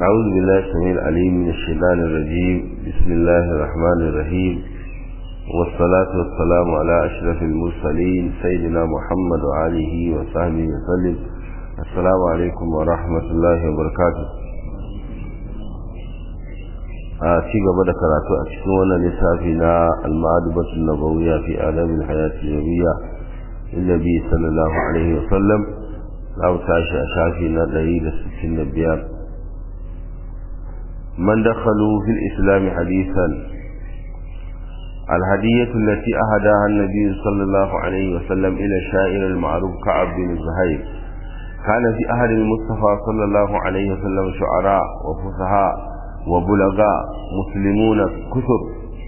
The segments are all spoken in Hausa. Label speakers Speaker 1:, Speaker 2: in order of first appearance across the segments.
Speaker 1: أعوذ بالله السميع العليم من الشيطان الرجيم بسم الله الرحمن الرحيم والصلاة والسلام على أشرف المرسلين سيدنا محمد وآله وصحبه وسلم السلام عليكم ورحمة الله وبركاته a ci gaba da karatu a cikin wannan littafi na al-ma'adubatu nabawiyya fi adabil hayati nabiyya annabi sallallahu alaihi wa sallam za mu tashi a shafi na 165 من دخلوا في الإسلام حديثا الهدية التي أهداها النبي صلى الله عليه وسلم إلى الشاعر المعروف كعب بن زهير كان في أهل المصطفى صلى الله عليه وسلم شعراء وفصحاء وبلغاء مسلمون كثر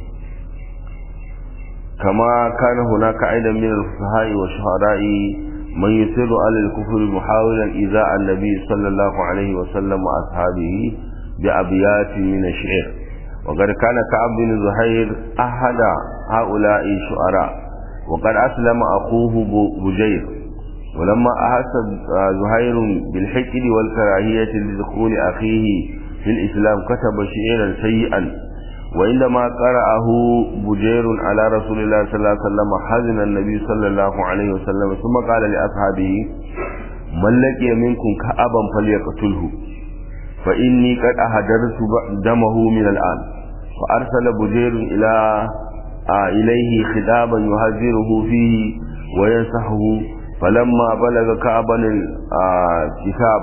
Speaker 1: كما كان هناك أيضا من الفصحاء والشعراء من يسر على الكفر محاولا إذاء النبي صلى الله عليه وسلم وأصحابه بأبيات من الشعر وقد كان كعب بن زهير أحد هؤلاء الشعراء وقد أسلم أخوه بجير ولما أحس زهير بالحقد والكراهية لدخول أخيه في الإسلام كتب شعرا سيئا وعندما قرأه بجير على رسول الله صلى الله عليه وسلم حزن النبي صلى الله عليه وسلم ثم قال لأصحابه من لقي منكم كأبا فليقتله فإني قد أهدرت دمه من الآن فأرسل بجير إلى آه إليه خطابا يهذره فيه وينصحه فلما بلغ كعبا الكتاب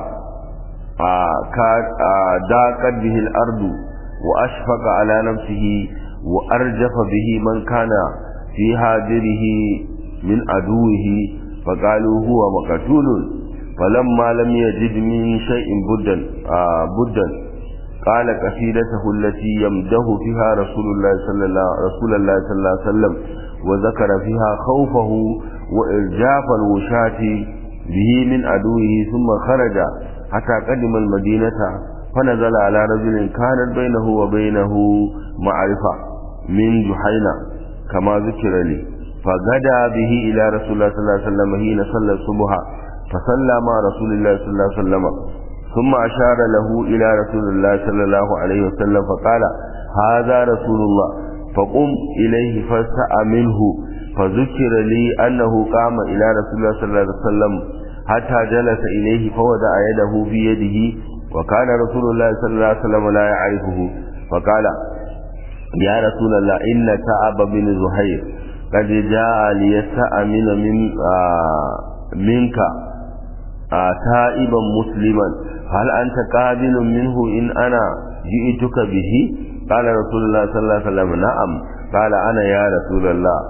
Speaker 1: ضاقت به الأرض وأشفق على نفسه وأرجف به من كان في هاجره من عدوه فقالوا هو مقتول فلما لم يجد من شيء بدا آه بدا قال قصيدته التي يمده فيها رسول الله صلى الله رسول الله صلى الله عليه وسلم وذكر فيها خوفه وإرجاف الوشاة به من عدوه ثم خرج حتى قدم المدينة فنزل على رجل كانت بينه وبينه معرفة من جحينة كما ذكر لي فغدا به إلى رسول الله صلى الله عليه وسلم حين صلى الصبح فصلى مع رسول الله صلى الله عليه وسلم ثم أشار له إلى رسول الله صلى الله عليه وسلم فقال هذا رسول الله فقم إليه فاستأ منه فذكر لي أنه قام إلى رسول الله صلى الله عليه وسلم حتى جلس إليه فوضع يده في يده وكان رسول الله صلى الله عليه وسلم لا يعرفه فقال يا رسول الله إن كعب بن زهير قد جاء ليستأمن من آه منك آه تائبا مسلما هل أنت قابل منه إن أنا جئتك به قال رسول الله صلى الله عليه وسلم نعم قال أنا يا رسول الله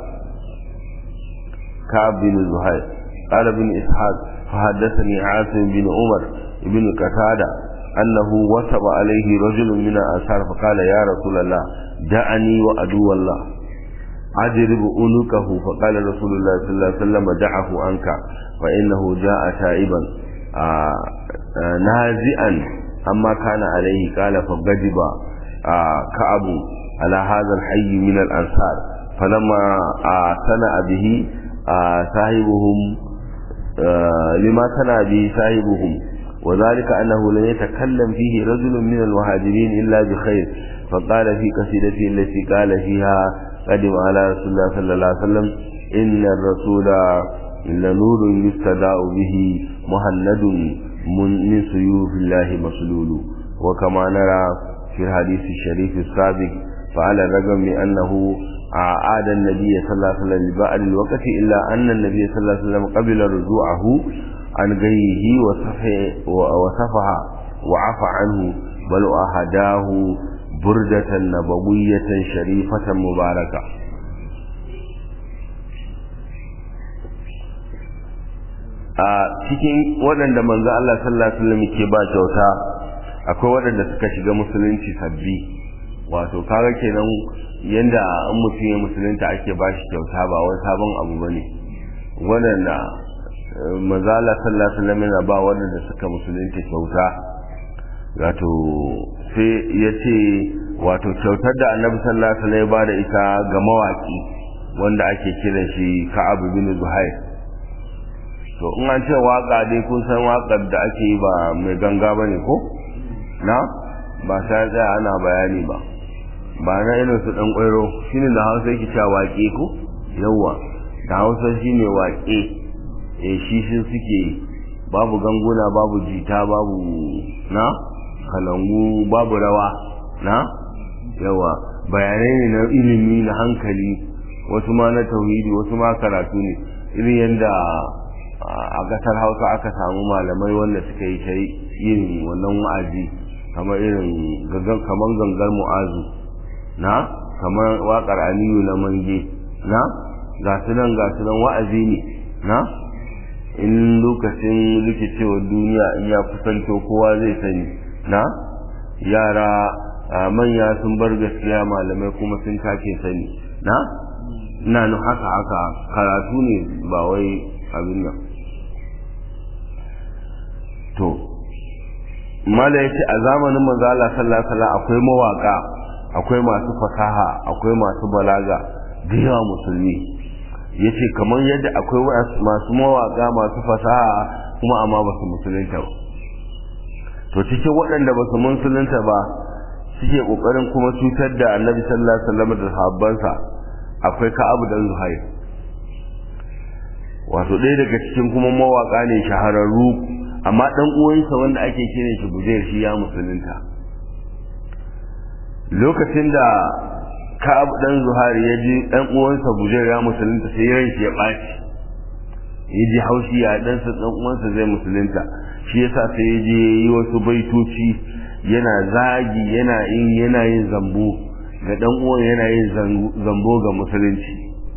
Speaker 1: كعب بن زهير قال ابن إسحاق فحدثني عاصم بن عمر بن قتادة أنه وثب عليه رجل من الأنصار فقال يا رسول الله دعني وأدو الله أجرب أنكه فقال رسول الله صلى الله عليه وسلم دعه عنك فإنه جاء تائبا آآ آآ نازئا أما كان عليه قال فغضب كعب على هذا الحي من الأنصار فلما سنأ به صاحبهم لما سنأ به صاحبهم وذلك أنه لن يتكلم فيه رجل من المهاجرين إلا بخير فقال في قصيدته التي قال فيها قدم على رسول الله صلى الله عليه وسلم إن الرسول لنور يستداء به مهند من سيوف الله مسلول وكما نرى في الحديث الشريف السابق فعلى الرغم من أنه عاد النبي صلى الله عليه وسلم لبعض الوقت إلا أن النبي صلى الله عليه وسلم قبل رجوعه عن غيه وصفح وعفى عنه بل أهداه بردة نبوية شريفة مباركة a cikin waɗanda manzo Allah sallallahu alaihi wasallam ke ba kyauta akwai waɗanda suka shiga musulunci sabbi wato kaga kenan yanda an mutum ya musulunta ake ba shi kyauta ba wani sabon abu bane waɗanda manzo Allah sallallahu alaihi wasallam yana ba waɗanda suka musulunta kyauta wato sai ya ce wato kyautar da annabi sallallahu alaihi wasallam ya ba da ita ga mawaki wanda ake kiran shi Ka'ab bin Zuhair to in an ce waka dai kun san wakar da ake yi ba mai ganga bane ko na ba sai tsaya ana bayani ba ba na irin su dan kwairo shine da hausa yake cewa waƙe ko yawa da hausa shine waƙe eh shi shi suke babu ganguna babu jita babu na kalangu babu rawa na yawa bayanai ne na ilimi na hankali wasu ma na tauhidi wasu ma karatu ne irin yadda a gasar hausa aka samu malamai wanda suka yi ta yin wannan wa'azi kamar irin kamar gangar mu'azu na kamar waƙar aliyu na mange na ga su nan ga su nan wa'azi ne na in lokacin rikicewar duniya in ya kusanto kowa zai sani na yara manya sun bar gaskiya malamai kuma sun take sani na ina nan haka haka karatu ne ba wai abin nan to mala yace a zamanin manzo Allah sallallahu alaihi wasallam akwai mawaka akwai masu fasaha akwai masu balaga da yawa musulmi yace kamar yadda akwai masu mawaka masu fasaha kuma amma ba su musulunta ba to cikin waɗanda ba su musulunta ba suke kokarin kuma cutar da annabi sallallahu alaihi wasallam da sahabbansa akwai ka'abu dan zuhair wato ɗaya daga cikin kuma mawaka ne shahararru amma dan uwansa wanda ake kiran shi bujair shi ya musulunta lokacin da ka'ab dan zuhair ya ji dan uwansa bujair ya musulunta sai ran shi ya ɓaci ya ji haushi ya dan sa dan uwansa zai musulunta shi yasa sai ya je yi wasu baitoci yana zagi yana yin yana yin zambo ga dan uwan yana yin zambo ga musulunci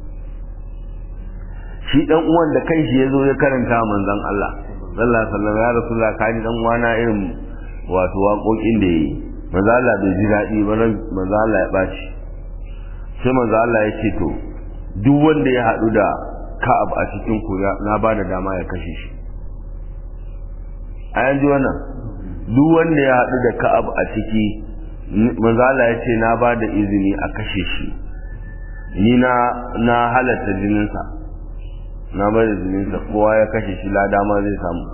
Speaker 1: shi dan uwan da kanshi yazo ya karanta manzon Allah sallallahu alaihi wasallam ya rasulullah kaji dan uwana irin wato waƙoƙin da yayi manzo Allah bai ji daɗi ba manzo Allah ya baci sai manzo Allah ya ce to duk wanda ya haɗu da Ka'ab a cikin ku na ba da dama ya kashe shi a yanzu wannan duk wanda ya haɗu da Ka'ab a ciki manzala ya ce na ba da izini a kashe shi ni na na halatta jininsa na ba da jininsa kowa ya kashe shi lada ma zai samu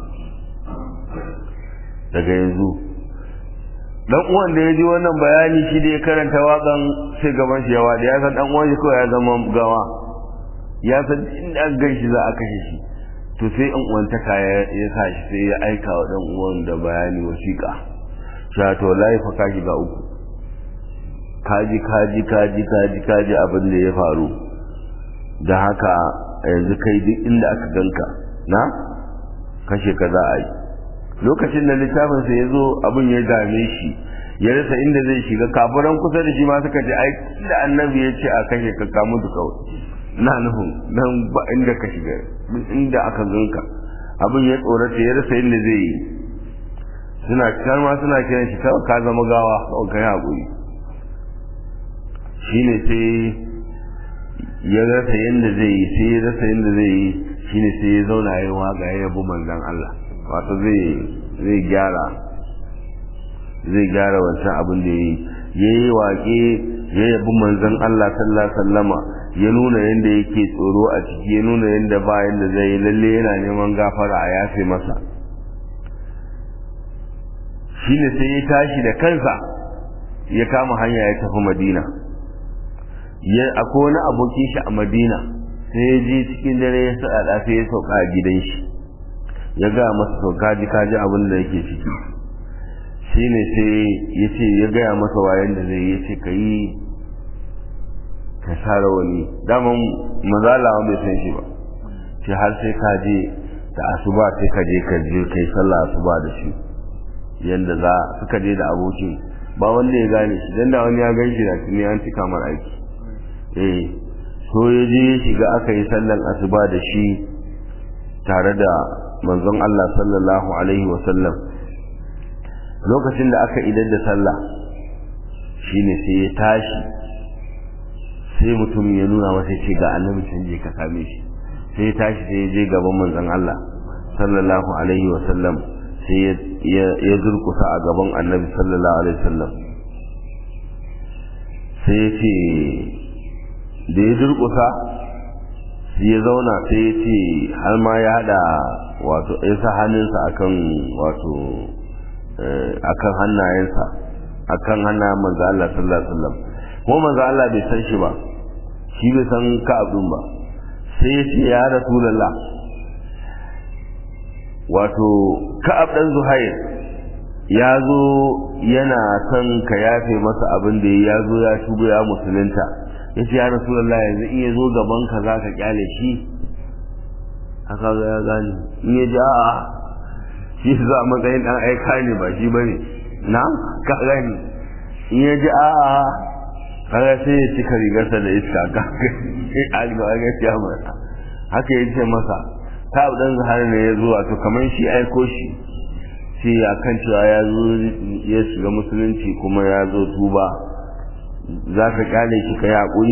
Speaker 1: daga yanzu dan uwan da ya ji wannan bayani shi da ya karanta wakan sai gaban shi yawa da ya san dan uwan shi kawai ya zama gawa ya san inda an gan shi za a kashe shi to sai an uwantaka ya sa shi sai ya aika wa dan uwan da bayani wasiƙa cewa to lai fa ka shiga uku kaji kaji kaji kaji kaji abin da ya faru da haka yanzu kai duk inda aka ganka na kashe ka za a yi lokacin da littafin sa ya zo abin ya dame shi ya rasa inda zai shiga kafiran kusa da shi ma suka ce ai da annabi ya ce a kashe ka ka mutu kawai na nufin nan ba inda ka shiga duk inda aka ganka abin ya tsorata ya rasa inda zai yi suna kan ma suna kiran shi kawai ka zama gawa kawai kai haƙuri shine sai ya rasa yadda zai yi sai ya rasa yadda zai yi shine sai ya zauna ya waga ya yabi manzon Allah wato zai zai gyara zai gyara wancan abin da ya yi ya yi waƙe ya yabi manzon Allah sallallahu alaihi wasallama ya nuna yadda yake tsoro a ciki ya nuna yadda ba yadda zai yi lalle yana neman gafara a yafe masa shi ne sai ya tashi da kansa ya kama hanya ya tafi madina ya akwai wani abokin shi a madina sai ya je cikin dare ya saɗaɗa sai ya sauka a gidan shi ya gaya masa sauka ji kaji abin da yake ciki shi ne sai ya ce ya gaya masa wayan da zai ya ce ka yi ka sare wani daman mazalawa bai san shi ba ce har sai ka je da asuba sai ka je ka je kai sallah asuba da shi yanda za suka je da abokin ba wanda ya gane shi dan da wani ya gan shi da tuni an cika mar aiki eh so ya je ya shiga aka yi sallan asuba da shi tare da manzon Allah sallallahu alaihi wa sallam lokacin da aka idar da sallah shine sai ya tashi sai mutum ya nuna masa ce ga annabi can je ka same shi sai ya tashi sai ya je gaban manzon Allah sallallahu alaihi wa sallam sai ya zurkusa a gaban annabi sallallahu alaihi wa sallam sai ya ce da ya durkusa ya zauna sai ya ce har ma ya hada wato ya sa hannunsa akan wato akan hannayensa akan hana manzo Allah sallallahu alaihi wasallam ko manzo Allah bai san shi ba shi bai san Ka'ab din ba sai ya ce ya Rasulullah wato Ka'ab dan Zuhair ya zo yana son ka yafe masa abin da ya zo ya tuba ya musulunta ya ce ya Rasulullah yanzu in ya zo gaban ka za ka kyale shi haka ga ya gani in ya ji a'a shi za a matsayin dan aika ne ba shi bane na ka gani in ya ji a'a kaga sai ya cika rigarsa da iska ka alga ga ya masa haka ya ce masa ta dan zahar ne ya zo wato kamar shi aiko shi sai ya kan cewa ya zo ya shiga musulunci kuma ya zo tuba za ka kyale shi ka yaƙuri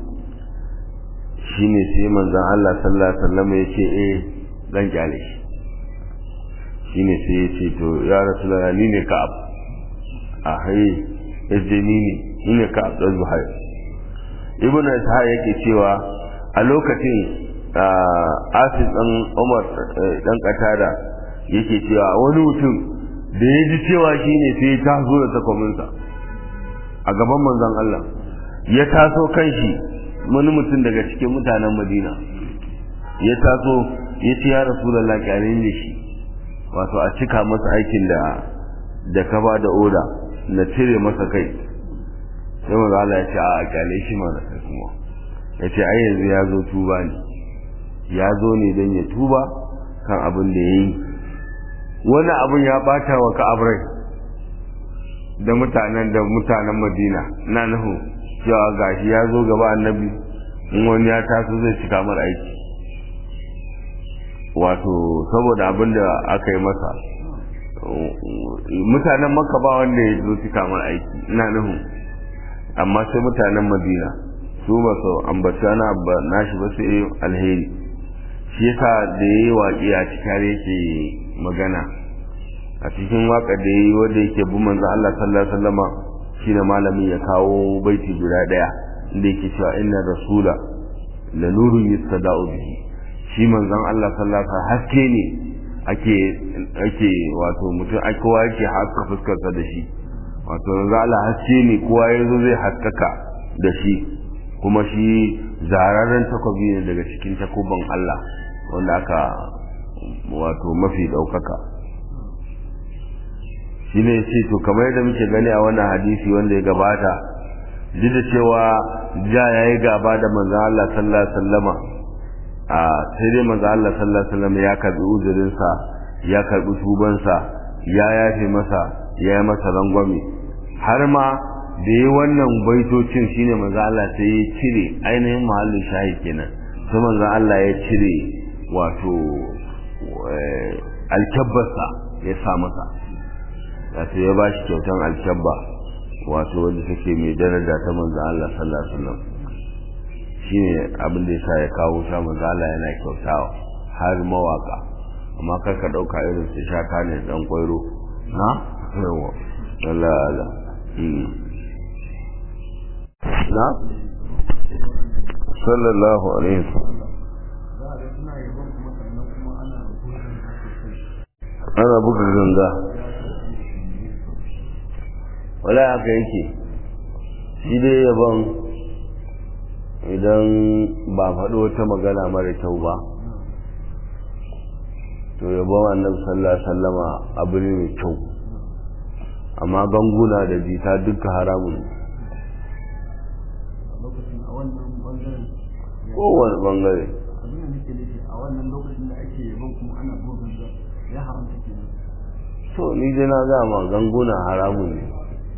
Speaker 1: shine sai manzon Allah sallallahu alaihi wasallam ya ce eh dan kyale shi shine sai ya ce to ya rasulullah ni ne ka'ab a haye yace ni ne ni ne ka'ab dan zuhair ibnu ishaq yake cewa a lokacin asis dan umar dan katada yake cewa wani mutum da ya ji cewa shine sai ya taso da takwaminsa a gaban manzon Allah ya taso kan shi wani mutum daga cikin mutanen madina ya taso ya ce ya rasulallah kyalin da shi wato a cika masa aikin da da ka ba da oda na cire masa kai sai maza Allah ya ce a kyale shi mana kai kuma ya ce ai yanzu ya zo tuba ne ya zo ne don ya tuba kan abin da ya yi wani abin ya bata wa ka'abrai da mutanen da mutanen madina na nuhu cewa gashi ya zo gaba annabi in wani ya taso zai cika mara aiki wato saboda abin da aka yi masa mutanen makka ba wanda ya zo cika mara aiki ina nuhu amma sai mutanen madina su ba su ambaci ana nashi ba sai alheri shi yasa da ya yi waƙi a cikin yake magana a cikin waƙa da ya yi wanda yake bi manzo Allah sallallahu alaihi wasallama shine malami ya kawo baiti guda daya inda yake cewa inna rasula la nurun yastada'u bihi shi manzon Allah sallallahu alaihi wasallam haske ne ake ake wato mutum ai kowa yake haska fuskar sa da shi wato manzon Allah haske ne kowa yazo zai haskaka da shi kuma shi zararren takobi ne daga cikin takuban Allah wanda aka wato mafi daukaka shi ne ce to kamar yadda muke gani a wannan hadisi wanda ya gabata duk da cewa ja ya yi gaba da manzan Allah sallallahu alaihi wasallama a sai dai manzan Allah sallallahu alaihi wasallama ya karbi uzurinsa ya karbi tubansa ya yafe masa ya yi masa rangwame har ma da yi wannan baitocin shine manzan Allah sai ya cire ainihin mahallin shahi kenan sai manzan Allah ya cire wato alkyabbarsa ya sa masa wato ya bashi kyautan alkyabba wato wanda take mai daraja ta manzo Allah sallallahu alaihi wasallam shine abin da yasa ya kawo sha manzo Allah yana kyautawa har mawaka amma kar ka dauka irin su shaka ne dan kwairo na yawa Allah Allah na sallallahu alaihi wasallam ana buga ganga wala haka yake shi dai yaban idan ba faɗo wata magana mara kyau ba to yabon annabi sallallahu alaihi wasallama abu ne mai kyau amma ganguna da jita duka haramun kowane bangare to ni dai na gama ganguna haramun ne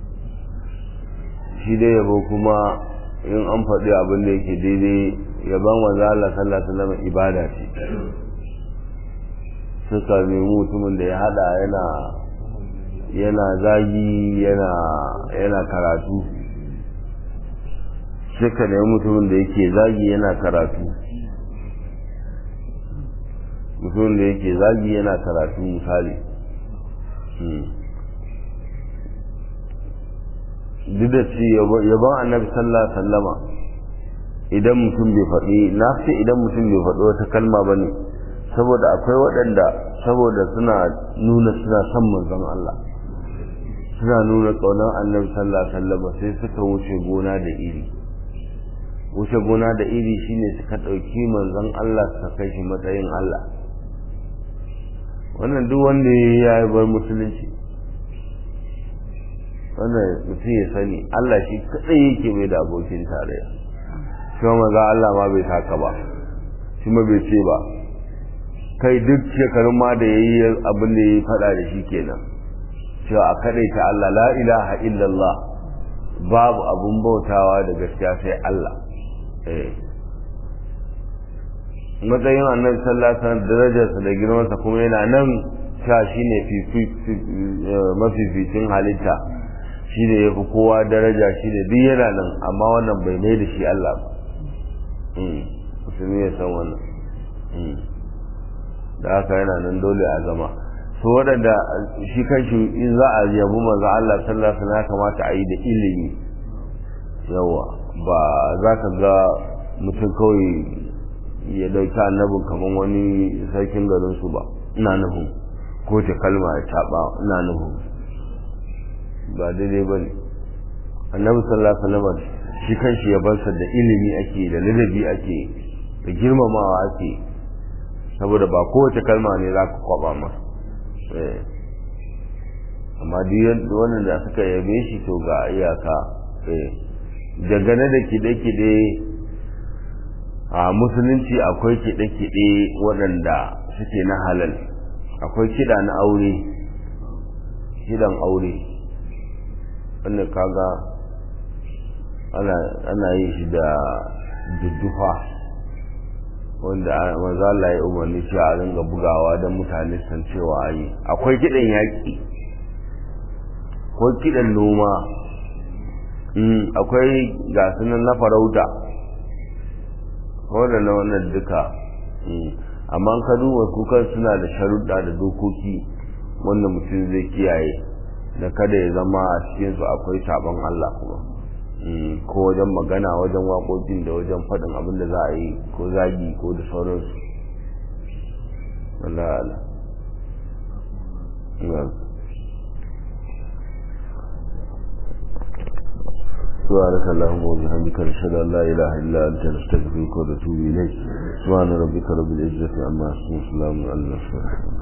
Speaker 1: shi dai yabo kuma in an faɗi abin da yake daidai yaban wanzu Allah sallallahu alaihi wasallam ibada ce suka nemi mutumin da ya hada yana yana zagi yana yana karatu suka nemi mutumin da yake zagi yana karatu mutumin da yake zagi yana karatu misali duk da ci yaban annabi sallallahu alaihi sallama idan mutum bai faɗi na fi idan mutum bai faɗi wata kalma ba ne saboda akwai waɗanda saboda suna nuna suna son manzon Allah suna nuna ƙaunar annabi sallallahu alaihi wasallam sai suka wuce gona da iri wuce gona da iri shine suka ɗauki manzon Allah suka kai shi matsayin Allah wannan duk wanda ya yi bar musulunci wannan mutum ya sani Allah shi kadai yake mai da abokin tarayya shi ma maza Allah ma bai saka ba shi ma bai ce ba kai duk shekarun ma da ya yi abin da ya yi faɗa da shi kenan cewa a ta Allah la ilaha illallah babu abun bautawa da gaskiya sai Allah matsayin annabi sallallahu alaihi wasallam darajarsa da girmansa kuma yana nan sha shine mafificin halitta shine yafi kowa daraja shine duk yana nan amma wannan bai mai da shi Allah ba musulmi ya san wannan da haka yana nan dole a zama so waɗanda shi kanshi in za a yabi manzo Allah sallallahu alaihi wasallam kamata a yi da ilimi yawa ba za ka ga mutum kawai ya dauki annabin kamar wani sarkin garin su ba ina nufin ko ta kalma ya taba ina nufin ba daidai ba ne annabi sallallahu alaihi wasallam shi kanshi ya barsa da ilimi ake da ladabi ake da girmamawa ake saboda ba kowace kalma ne za ka kwaba ma amma duk wannan da suka yabe shi to ga iyaka dangane da kide-kide a musulunci akwai kiɗe-kiɗe waɗanda suke na halal akwai kiɗa na aure kiɗan aure wanda kaga ana yi shi da duddufa wanda manzo Allah ya umarni cewa a ringa bugawa don mutane san cewa yi akwai kiɗan yaƙi akwai kiɗan noma akwai gasunan na farauta wadda na wannan duka amma ka duba kukan suna da sharuɗa da dokoki wanda mutum zai kiyaye da kada ya zama a cikinsu akwai sabon Allah kuma ko wajen magana wajen waƙoƙin da wajen faɗin abin da za a yi ko zagi ko da sauransu Allah Allah سبحانك اللهم وبحمدك نشهد ان لا اله الا انت نستغفرك ونتوب اليك سبحان ربك رب العزه عما يصفون وسلام على المرسلين